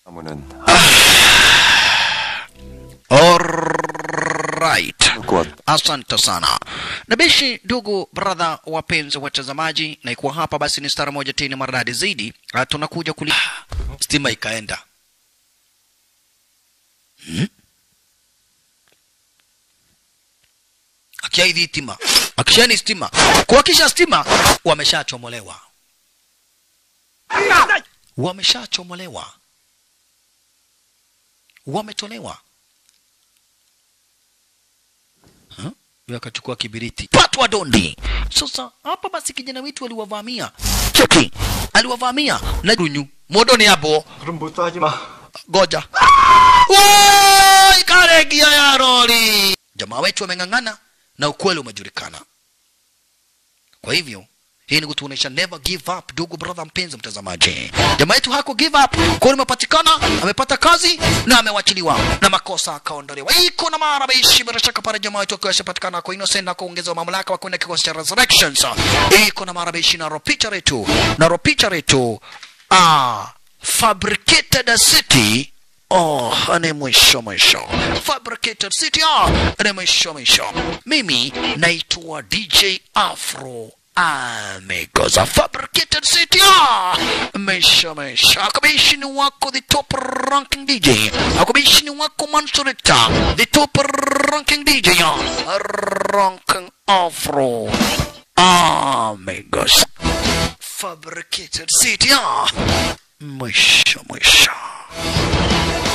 나무는 Alright. 꽃 Asante sana nabishi, ndugu brother, wapenzi watazamaji, na ikuwa hapa basi ni stara moja tena maridadi zaidi. Ah, tunakuja kuli stima ikaenda hmm? akiaidhi stima akishani stima kuhakisha stima wameshachomolewa wameshachomolewa wametolewa Huh? Huyo akachukua kibiriti patwa dondi sasa hapa basi kijana wetu aliwavamia cheki aliwavamia na runyu modoni hapo 그럼 못 하지 마 goja Woi, karegia ya roli jamaa wetu wameng'ang'ana na ukweli umejulikana kwa hivyo hii ni kutuonesha never give up ndugu brother mpenzi mtazamaji jamaa yetu hako give up kweli imepatikana amepata kazi na amewachiliwa na makosa akaondolewa iko na mara baishi bila shaka pale jamaa wetu akiwa ashapatikana kwa innocent na kuongezewa mamlaka wa kwenda kikosi cha resurrections iko na mara baishi na ropicha letu na ropicha letu ah fabricated city Oh, ni mwisho mwisho. Fabricated City, ah, ni mwisho mwisho. Mimi naitwa DJ Afro Amigos. Fabricated City, ah, mwisho mwisho. Akabishini wako the top ranking DJ. Akabishini wako Mansurita, the top ranking DJ. ah, Ranking Afro Amigos. Fabricated City, ah, mwisho mwisho.